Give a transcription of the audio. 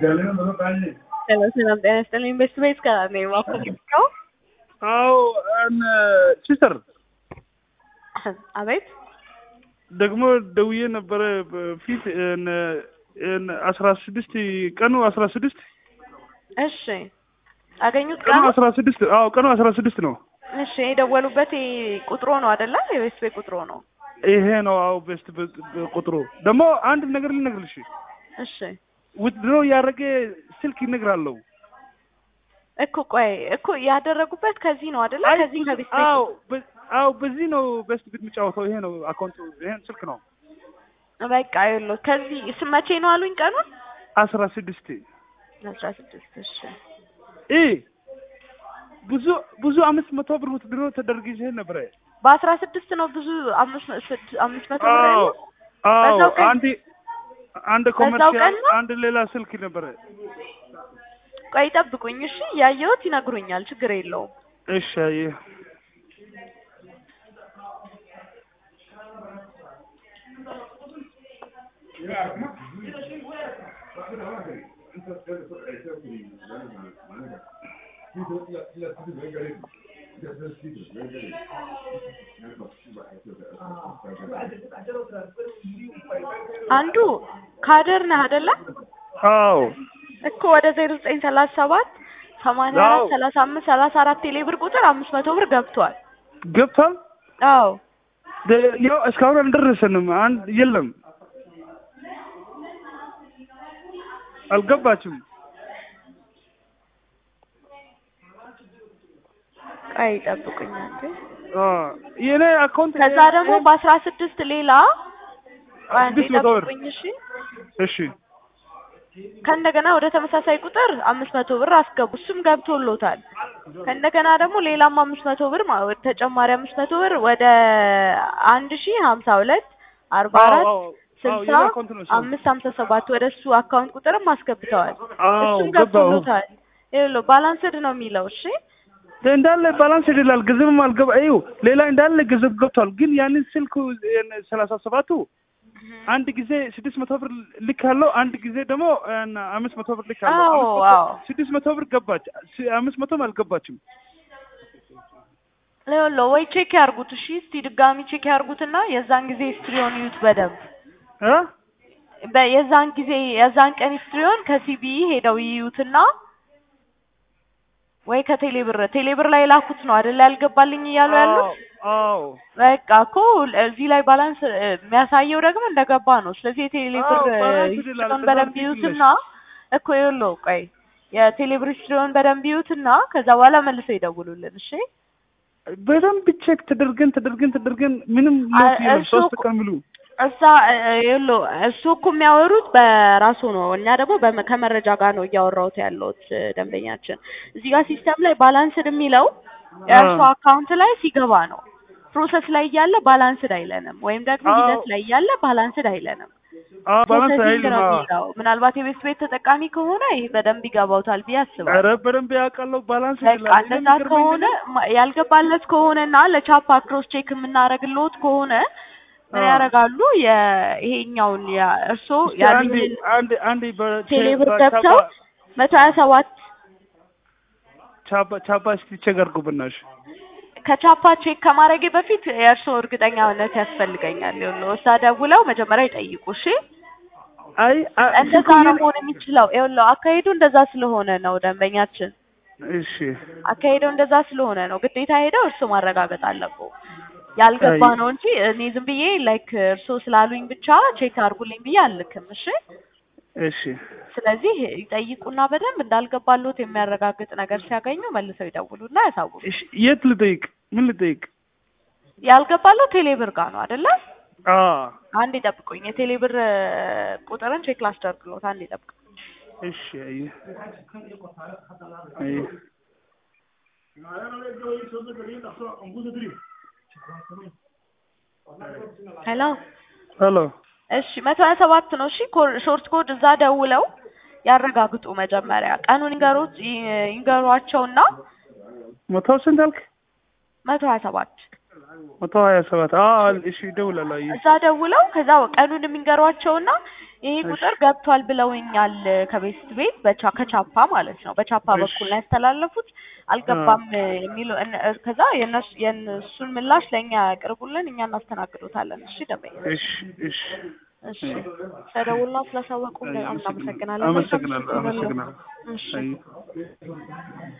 ሰላም ሰላም፣ ጤና ይስጥልኝ። ቤስት ቤት ከላር ነኝ። እባክዎ ነው? አዎ ሲስተር አቤት። ደግሞ ደውዬ ነበረ በፊት አስራ ስድስት ቀኑ አስራ ስድስት እሺ፣ አገኙት ቀኑ ቀኑ? አስራ ስድስት አዎ ቀኑ አስራ ስድስት ነው። እሺ፣ የደወሉበት ቁጥሮ ነው አይደለ? የቤስት ቤት ቁጥሮ ነው። ይሄ ነው አዎ ቤስት ቁጥሩ። ደግሞ አንድ ነገር ልነግርልሽ እሺ ውድድሮ ያደረገ ስልክ ይነግራለሁ። እኮ ቆይ እኮ ያደረጉበት ከዚህ ነው አይደለ? ከዚህ ከቤስት ቤት አዎ በ- አዎ በዚህ ነው ቤስት ቤት የሚጫወተው። ይሄ ነው አካውንቱ፣ ይሄን ስልክ ነው በቃ ይኸውልህ፣ ከዚህ ስ- መቼ ነው አሉኝ ቀኑን? አስራ ስድስት አስራ ስድስት እሺ እ ብዙ ብዙ አምስት መቶ ብር ውድድሮ ተደርግቼ ነበረ። በአስራ ስድስት ነው ብዙ አምስት መ- ስድ- አምስት መቶ ብር አዎ ያለው አዎ በዛው ቀን- አንድ አንድ በዛው ኮመርሻል ቀን ነው? አንድ ሌላ ስልክ ነበረ። ቆይ ጠብቁኝ እሺ ያየሁት ይነግሩኛል ችግር የለውም እሺ አየህ አንዱ ካደር ነህ አይደለ አዎ እኮ ወደ ዜሮ ዘጠኝ ሰላሳ ሰባት ሰማንያ አራት አዎ። ሰላሳ አምስት ሰላሳ አራት ቴሌ ብር ቁጥር አምስት መቶ ብር ገብቷል ገብቷል። አዎ ደ- ያው እስካሁን አልደረሰንም። አንድ የለም አልገባችም። ቆይ ጠብቁኝ አንዴ አ የኔ አካውንት ከዛ ደግሞ በአስራ ስድስት ሌላ ቆይ አንዴ ስድስት መቶ ብር። ጠብቁኝ እሺ እሺ ከእንደገና ወደ ተመሳሳይ ቁጥር አምስት መቶ ብር አስገቡ እሱም ገብቶሎታል ከእንደገና ደግሞ ሌላም አምስት መቶ ብር ማ- ወደ ተጨማሪ አምስት መቶ ብር ወደ አንድ ሺህ ሀምሳ ሁለት አርባ አዎ አራት አዎ አዎ ስልሳ የኔ አካውንት ነው እሱ። አምስት ሀምሳ ሰባት ወደ እሱ አካውንት ቁጥርም አስገብተዋል አዎ እሱም ገባው። ገብቶሎታል ይኸውልህ ባላንስድ ነው የሚለው እሺ እንዳለ ባላንስ ይላል። ገንዘብም አልገባ እዩ ሌላ እንዳለ ገንዘብ ገብቷል። ግን ያንን ስልኩ ሰላሳ ሰባቱ አንድ ጊዜ ስድስት መቶ ብር ልክ ያለው አንድ ጊዜ ደግሞ እና አምስት መቶ ብር ልክ ያለው አዎ አምስት መቶ- አዎ ስድስት መቶ ብር ገባች። ስ- አምስት መቶም አልገባችም። ይኸውልህ ወይ ቼክ ያርጉት እሺ እስቲ ድጋሚ ቼክ ያርጉትና የዛን ጊዜ ሂስትሪውን ይዩት በደንብ እ በ- የዛን ጊዜ የዛን ቀን ሂስትሪውን ከሲቢኢ ሄደው ይዩትና ወይ ከቴሌብር ቴሌብር ላይ ላኩት ነው አይደል ያልገባልኝ እያሉ ያሉት አዎ በቃ እኮ እዚህ ላይ ባላንስ እ፣ የሚያሳየው ደግሞ እንደገባ ነው ስለዚህ የቴሌብር አዎ፣ ባላንስ ይላል። ሂስትሪውን ከዛ በደንብ ትክክል ይዩትና እኮ ይኸውልህ ቆይ የቴሌብር ሂስትሪውን በደንብ ይዩትና ከዛ በኋላ መልሰው ይደውሉልን እሺ በደንብ ቼክ ተደርገን ተደርገን ተደርገን ምንም አ- ለውጥ የለም። እሱ ሶስት እኮ- ቀን ሙሉ እዛ እ፣ ይኸውልህ እሱ እኮ የሚያወሩት በራሱ ነው። እኛ ደግሞ በመ- ከመረጃ ጋር ነው እያወራሁት ያለሁት እ፣ ደንበኛችን እዚህ ጋር ሲስተም ላይ ባላንስድ የሚለው የእርሱ አዎ። አካውንት ላይ ሲገባ ነው። ፕሮሰስ ላይ እያለ ባላንስድ አይለንም፣ ወይም ደግሞ አዎ። ሂደት ላይ እያለ ባላንስድ አይለንም። አዎ ባላንስ ፕሮሰሲንግ አይልም። ነው አዎ። የሚለው። ምናልባት የቤት ቤት ተጠቃሚ ከሆነ ይህ በደንብ ይገባውታል ብዬ አስባለሁ። ኧረ በደንብ ያውቃለሁ። ባላንስ በቃ ይላል። እንደዛ የሚገርመኝ ከሆነ ነገር- ማ- ያልገባለት ከሆነና ለቻፓ ክሮስ ቼክ የምናደርግልዎት ከሆነ ምን አዎ። ያደርጋሉ? የ- ይሄኛውን ያ- እርስዎ እስኪ አንድ ያሉኝን አንድ አንድ በ- ቴሌብር በ- ገብተው ቻፓ- መቶ ሀያ ሰባት ቻፓ ቻፓ እስኪ ቼክ አድርጉ በእናትሽ። ከቻፓ ቼክ ከማድረጌ በፊት የእርስዎ እርግጠኛነት ያስፈልገኛል። ይኸውልህ እዛ ደውለው መጀመሪያ ይጠይቁ። እሺ አይ አ- እንደዛ ስልኩ ነው የኔ- መሆን የሚችለው። ይኸውልህ አካሄዱ እንደዛ ስለሆነ ነው ደንበኛችን እሺ አካሄደው እንደዛ ስለሆነ ነው ግዴታ ሄደው እርስዎ ማረጋገጥ አለብዎ። ያልገባ አይ። ነው እንጂ እኔ ዝም ብዬ ላይክ እርስዎ ስላሉኝ ብቻ ቼክ አድርጉልኝ ብዬ አልልክም። እሺ እሺ ስለዚህ ይጠይቁና በደንብ እንዳልገባልዎት የሚያረጋግጥ ነገር ሲያገኙ መልሰው ይደውሉና ያሳውቁ። እሺ የት ልጠይቅ? ምን ልጠይቅ? ያልገባልዎት ቴሌብር ጋር ነው አይደለ? አ አንድ ይጠብቁኝ። የቴሌብር እ፣ ቁጥርን ቼክ ላስደርግልዎት። አንድ ይጠብቁኝ። እሺ አይ አይ ሄሎ ሄሎ እሺ መቶ ሀያ ሰባት ነው። እሺ ኮ- ሾርት ኮድ እዛ ደውለው ያረጋግጡ። መጀመሪያ ቀኑን ይንገሩት ይ- ይንገሯቸውና መቶ ስንት አልክ? መቶ ሀያ ሰባት መቶ ሀያ ሰባት አዎ እሺ እደውላለሁ አየህ እዛ ደውለው ከዛ ቀኑን የሚንገሯቸውና ይሄ ቁጥር ገብቷል ብለውኛል ከቤስት ቤት በቻ ከቻፓ ማለት ነው በቻፓ እሺ። በኩል ነው ያስተላለፉት አልገባም የሚለው እነ- ከዛ የእነሱ የእነሱን ምላሽ ለእኛ ያቅርቡልን እኛ እናስተናግዶታለን እሺ ደበኛ እሺ እሺ እሺ ስለደውልና ስላሳወቁ በጣም እናመሰግናለን አመሰግናለሁ አመሰግናለሁ እሺ አየህ